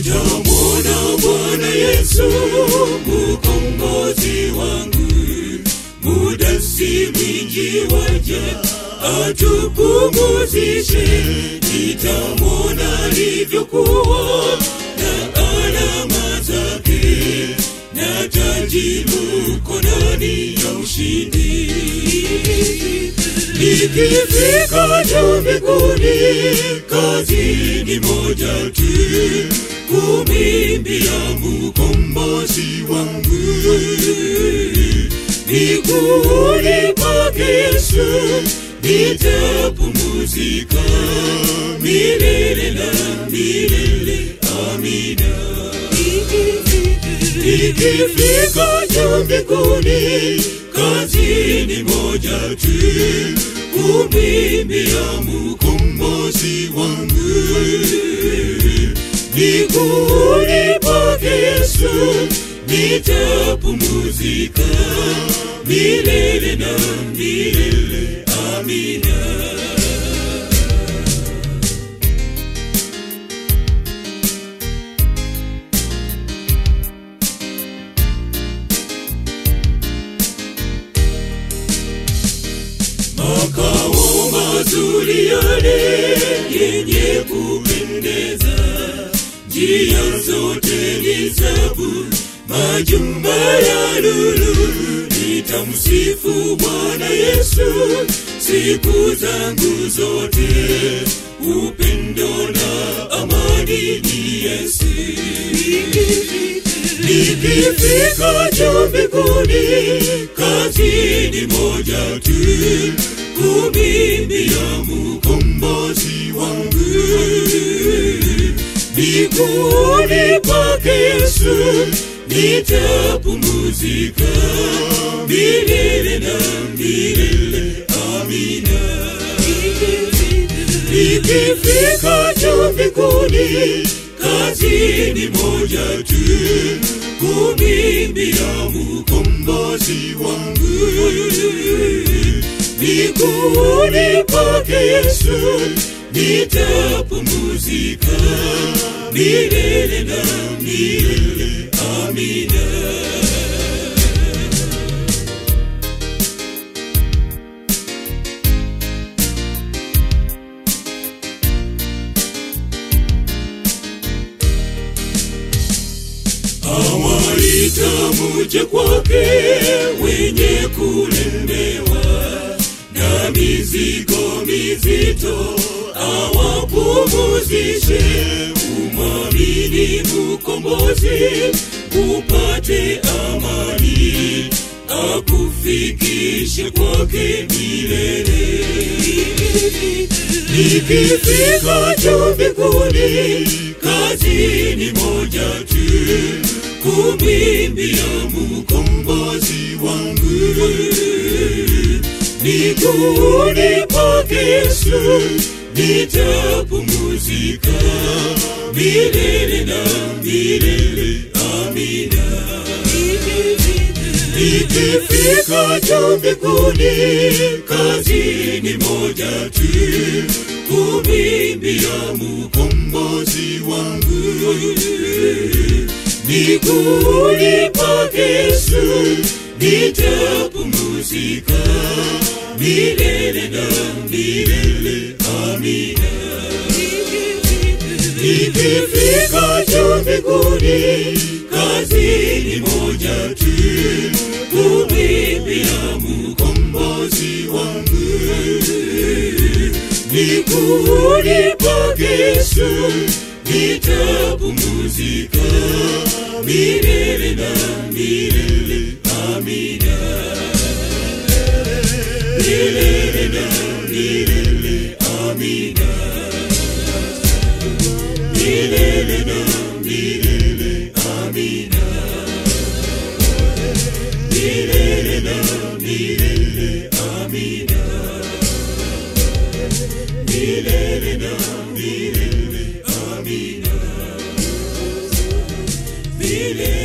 nitamwona Bwana Yesu mkombozi wangu, muda si mwingi waja atupumuzishe, nitamwona alivyokuwa na alama zake na taji mkononi ya ushindi. Nikifika juu mbinguni, kazi ni moja tu, kumwimbia mkombozi wangu. Miguuni pake Yesu nitapumzika milele na milele. Amina. Nikifika juu mbinguni, kazi ni moja tu, kumwimbia mkombozi wangu. Miguuni pake Yesu nitapumzika milele na milele. Amina. makao mazuri yale yenye kupendeza, njia zote ni zabu, majumba ya lulu. Nitamsifu Bwana Yesu siku zangu zote, upendo na amani ni Yesu. Nikifika juu mbinguni, kazi ni moja tu, kumwimbia mkombozi wangu. Miguuni pake Yesu nitapumzika milele na milele. Amina. Nikifika juu mbinguni, kazi ni moja tu, kumwimbia mkombozi wangu. Miguuni pake Yesu nitapumzika milele na milele. Amina. awaita muje kwake wenye kulemewa na mizigo mizito, awapumuzishe. Umwamini mkombozi, upate amani, akufikishe kwake milele. Nikifika juu mbinguni, kazi ni moja tu, kumwimbia mkombozi wangu. Miguuni pake Yesu nitapumzika milele na milele. Amina. Nikifika juu mbinguni, kazi ni moja tu, kumwimbia mkombozi wangu. Miguuni pake Yesu nitapumzika milele na milele. Amina. Nikifika juu mbinguni, kazi ni moja tu, kumwimbia mkombozi wangu. Miguuni pake Yesu nitapumzika milele na milele. Amina. Milele na milele. Amina. Milele na milele. Amina. Milele na milele. Amina. Milele na milele. Amina. Milele